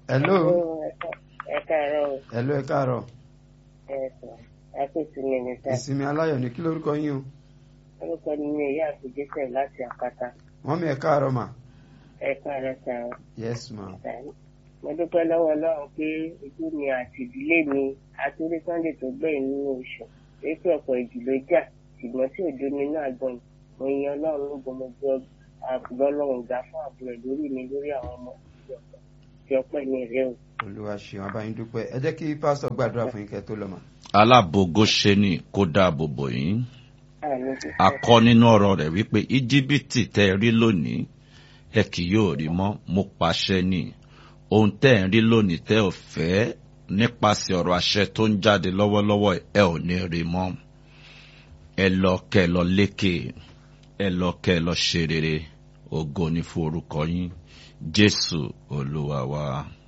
hello ẹ káàárọ̀ o. hello ẹ káàárọ̀ ẹ sọ ẹ kò sí mi ní sá. ìsinmi aláyọ̀ ní kí lórúkọ yín o orúkọ mi ni ìyá àfijẹsẹ láti àpáta. wọ́n mi ẹ káàárọ̀ mà ẹ káàárọ̀ sá o. yes ma mo dúpẹ́ lọ́wọ́ ọlọ́run pé ojú mi àti ìdílé mi àtúndé sunday tó gbẹ̀yìn nínú oṣù ètò ọ̀pọ̀ ìjì ló jà ṣùgbọ́n tí òjò mi náà gbọ̀n mo yan ọlọ́run ló gbọmọ gbọ́ àbúrò ọlọ́run gbà fún àbúrò lórí mi lórí àwọn ọmọ ìdílé ọ̀pọ̀ tí ọpẹ́ mi rẹ o. olúwa ṣeun abáyín dúpẹ́ ẹ jẹ́ kí pásítọ̀ gbàdúrà fún yín kẹ́ tó lọ mà. alábòógó ṣe ni kó dáàbò bò yín àmì ti a kọ́ nínú ọ̀rọ̀ rẹ̀ wípé íjíbítì tẹ́ ẹ rí lónìí ẹ kì yóò rí mọ́ mo pàṣẹ ni ohun tẹ́ ẹ ń rí lónìí tẹ́ ò fẹ́ nípasẹ̀ ọ̀rọ̀ àṣẹ tó ń jáde lọ́wọ́lọ́wọ́ ẹ ò ní rí mọ́ ẹ lọ kẹ́ ẹ lọ lékè ẹ lọ kẹ́ ẹ lọ ṣe rere ògo ni fún orúkọ yín jésù olúwa wa.